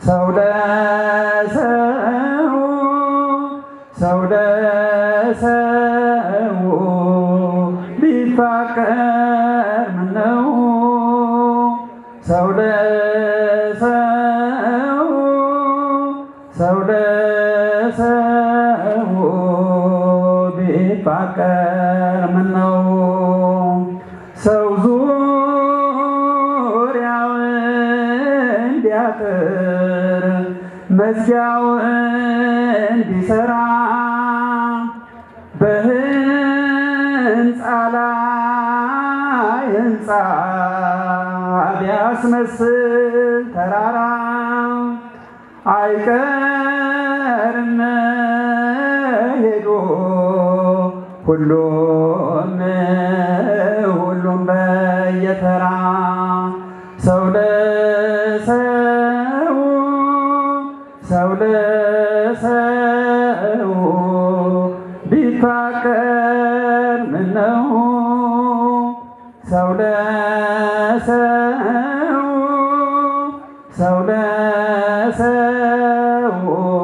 ሰው ለሰው ሰው ለሰው ቢፋቀር ምነው ሰው ለሰው ሰው ለሰው ቢፋቀር ምነው ሰው ዙሪያውን ቢያጥር መዝጊያውን ቢሰራ በህንፃ ላይ ህንፃ ቢያስመስል ተራራ አይቀርም ሄዶ ሁሉም ሁሉም በየተራ ሰው ለሰው ሰው ለሰው ቢፋቀር ምነው ሰው ለሰው ሰው ለሰው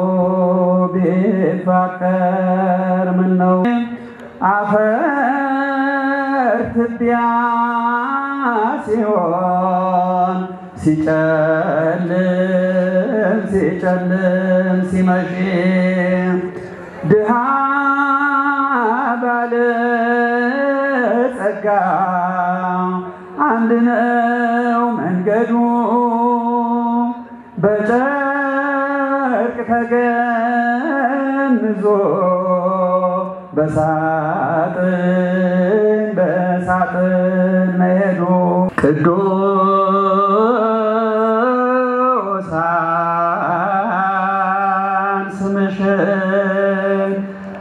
ቢፋቀር ምነው አፈር ትቢያ ሲሆን ሲጨልም ሲጨልም ሲመሽ ድሃ ባለ ጸጋ አንድ ነው መንገዱ በጨርቅ ተገንዞ በሳጥን በሳጥን መሄዱ ቅዱሳን ስምሽን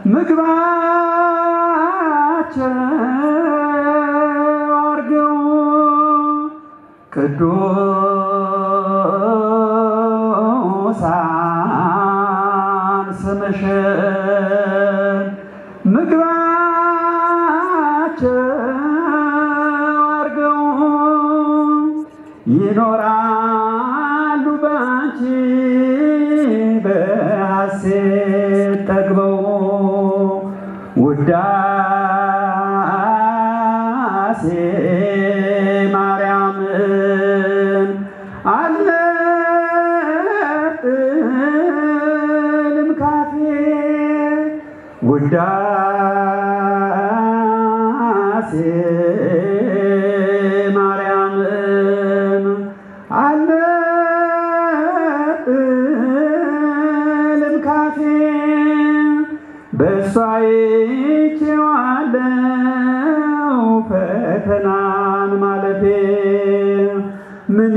ምግባቸው አርገው ቅዱሳን ስምሽን ምግባቸው አርገው ይኖራሉ ባንቺ በሐሴት ጠግበው ውዳሴ ማርያምን አልነጥልም ካፌ ውዳሴ ማርያምን አልነጥልም ካፌ በእሷ ይቼዋለው ፈተናን ማለፌ ምን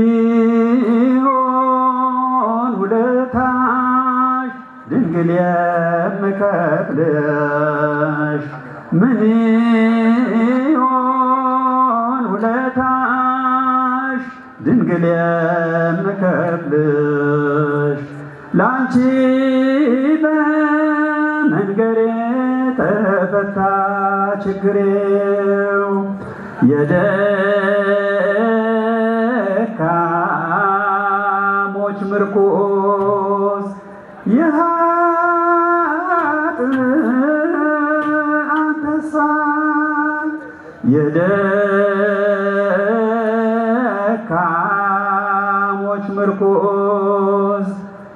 ይሆን ውለታሽ ድንግል የምከፍልሽ ምን ይሆን ውለታሽ ድንግል የምከፍልሽ ላንቺ በመንገሬ ተፈታ ችግሬው የደካሞች ምርኩዝ የኃጥአን ተስፋ የደካሞች ምርኩዝ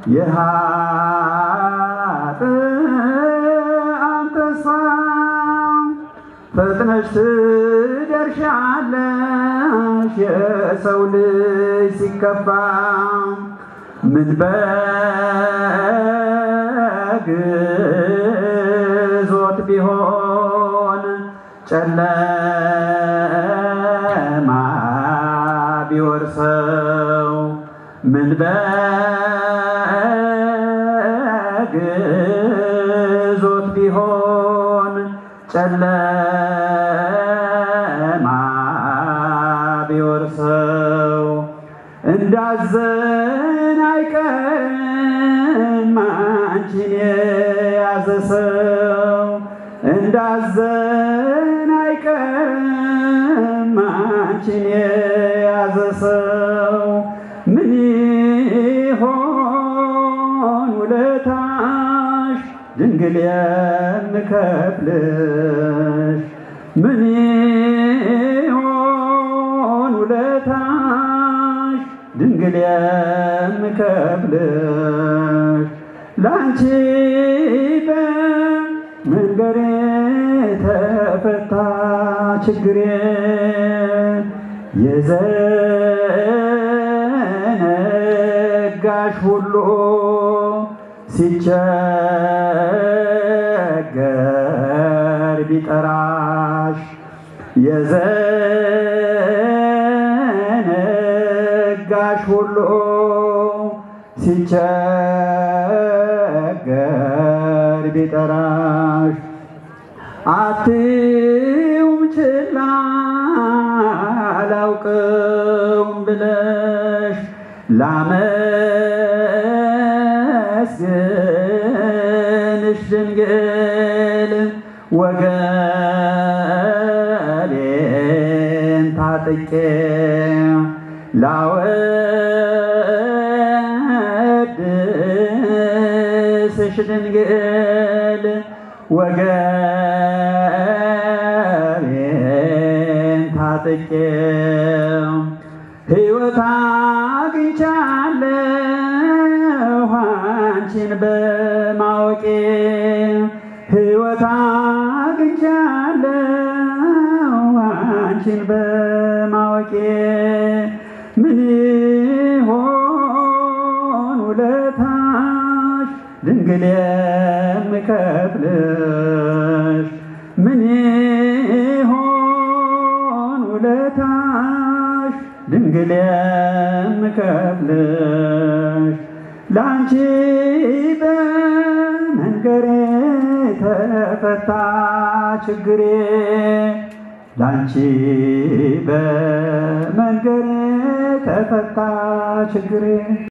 የኃጥአን ተስፋ ፈጥነሽ ትደርሻለሽ የሰው ልጅ ሲከፋ ምን በግዞት ቢሆን ጨለማ ቢወርሰው ምን በግዞት ቢሆን ጨለማ ቢወርሰው እንዳዘን አይቀርም አንቺን የያዘ ሰው እንዳዘን አይቀርም አንቺን የያዘ ሰው ምን ይሆን ውለታሽ ድንግል የምከፍልሽ ምን ይሆን ውለታሽ ድንግል የምከፍልሽ ላንቺ በመንገሬ ተፈታ ችግሬ የዘነጋሽ ሁሉ ሲቸገር ቢጠራሽ የዘነጋሽ ሁሉ ሲቸገር ቢጠራሽ አትዩም ችላ አላውቅም ብለሽ ላመስግንሽ ድንግል ወገቤን ታጥቄ ላወድስሽ ድንግል ወገቤን ታጥቄ ሕይወት አግኝቻለሁ አንቺን በማወቄ ሕይወት አግኝቻለሁ አንቺን በማወቄ ምን ይሆን ውለታሽ ድንግል የምከፍልሽ ምን ይሆን ውለታሽ ድንግል የምከፍልሽ ላንቺ በመንገሬ ተፈታ ችግሬ ላንቺ በመንገሬ ተፈታ ችግሬ